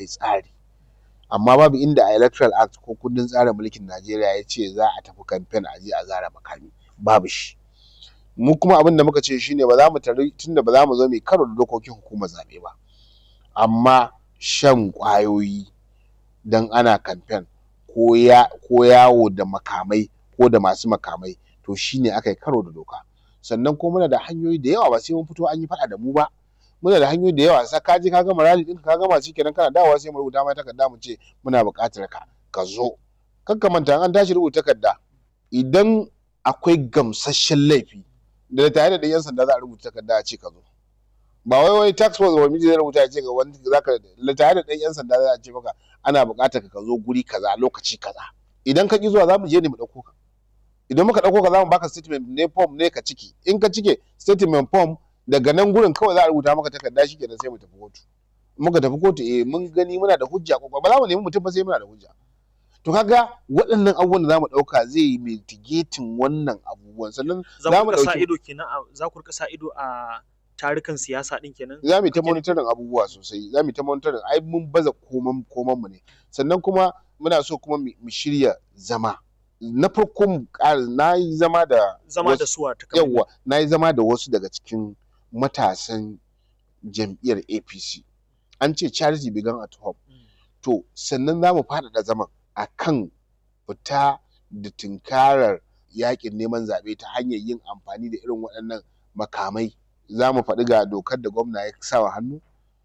yi tsari amma babu inda a electoral act ko kundin tsarin mulkin najeriya ya ce za a tafi kamfen a je a zara makami babu shi mu kuma abin da muka ce shine ba za mu tare tunda ba za mu zo mai karo da dokokin hukumar zaɓe ba amma shan ƙwayoyi dan ana kamfen ko ya ko yawo da makamai ko da masu makamai to shine aka yi karo da doka sannan ko muna da hanyoyi da yawa ba sai mun fito an yi faɗa da mu ba muna da hanyoyi da yawa sa ka je ka gama rally ɗinka ka gama shikenan kana dawowa sai mu rubuta mai takarda mu ce muna buƙatar ka ka zo kar ka manta an tashi rubuta takarda idan akwai gamsasshen laifi da tare da yan sanda za a rubuta takarda a ce ka zo ba wai wai tax force ba miji zai rubuta ya ce ga wani zaka tare da ɗan yan sanda za a ce maka ana buƙatar ka zo guri kaza lokaci kaza idan ka ki zuwa za mu je ne mu ɗauko ka idan muka ɗauko ka za mu baka statement ne form ne ka ciki in ka cike statement form daga nan gurin kawai za a rubuta maka takarda shi kenan sai mu tafi kotu muka tafi kotu eh mun gani muna da hujja ko ba za mu nemi mutum ba sai muna da hujja to kaga waɗannan abubuwan da za mu ɗauka zai yi mitigating wannan abubuwan sannan za mu sa ido kenan za ku rika sa ido a tarukan siyasa din kenan za mu ta monitoring abubuwa sosai za mu ta monitoring ai mun baza koman koman mu ne sannan kuma muna so kuma mu shirya zama na farko mu ƙara na yi zama da zama da suwa ta yawa na yi zama da wasu daga cikin matasan jam'iyyar apc an ce charity began at home to sannan za mu faɗaɗa zaman a kan fita da tunkarar yakin neman zaɓe ta hanyar yin amfani da irin waɗannan makamai za mu faɗi ga dokar da gwamna ya sa wa hannu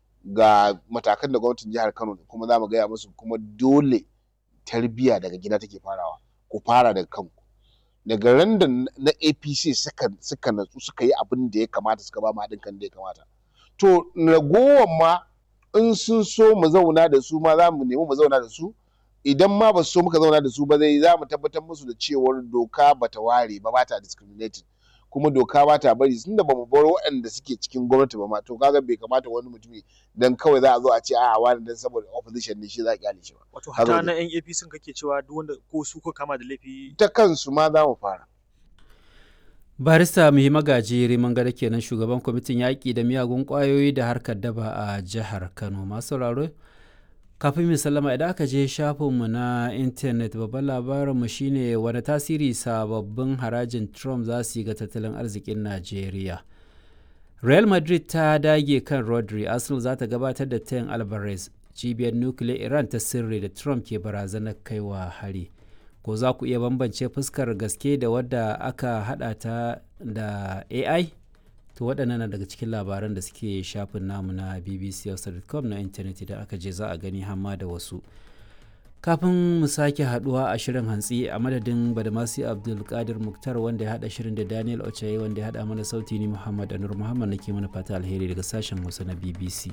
ga matakan da gwamnatin jihar kano kuma za mu gaya musu kuma dole tarbiyya daga gida take farawa ku fara daga kanku daga ran da na apc suka suka natsu suka yi abin da ya kamata suka ba mu haɗin kan da ya kamata to ragowar ma in sun so mu zauna da su ma za mu nemi mu zauna da su idan ma ba su so muka zauna da su ba zai za mu tabbatar musu da cewar doka bata ware ba bata discriminating kuma doka ba ta bari tunda ba mu bar waɗanda suke cikin gwamnati ba ma to kaga bai kamata wani mutumi dan kawai za a zo a ce a'a wani dan saboda opposition ne shi za a kyale shi ba wato hata na yan APC kake cewa duk wanda ko su ko kama da laifi ta kansu ma za mu fara barista muhi magaji riman gada kenan shugaban kwamitin yaƙi da miyagun ƙwayoyi da harkar daba a jihar kano masu sauraro kafin mu sallama idan aka je shafinmu na intanet babban labarinmu shine wani tasiri sababbin harajin trump za su yi ga tattalin arzikin najeriya real madrid ta dage kan rodri arsenal za ta gabatar da tayin alvarez cibiyar nukiliyar iran ta sirri da trump ke barazanar kaiwa hari ko za ku iya bambance fuskar gaske da wadda aka hada ta da ai to waɗannan na daga cikin labaran da suke shafin namu na bbc.com na intanet idan aka je za a gani hamma da wasu kafin mu sake haduwa a shirin hantsi a madadin badamasi abdulkadir muktar wanda ya hada shirin da daniel ochaye wanda ya hada mana sauti ni muhammad anur muhammad nake mana fata alheri daga sashen hausa na bbc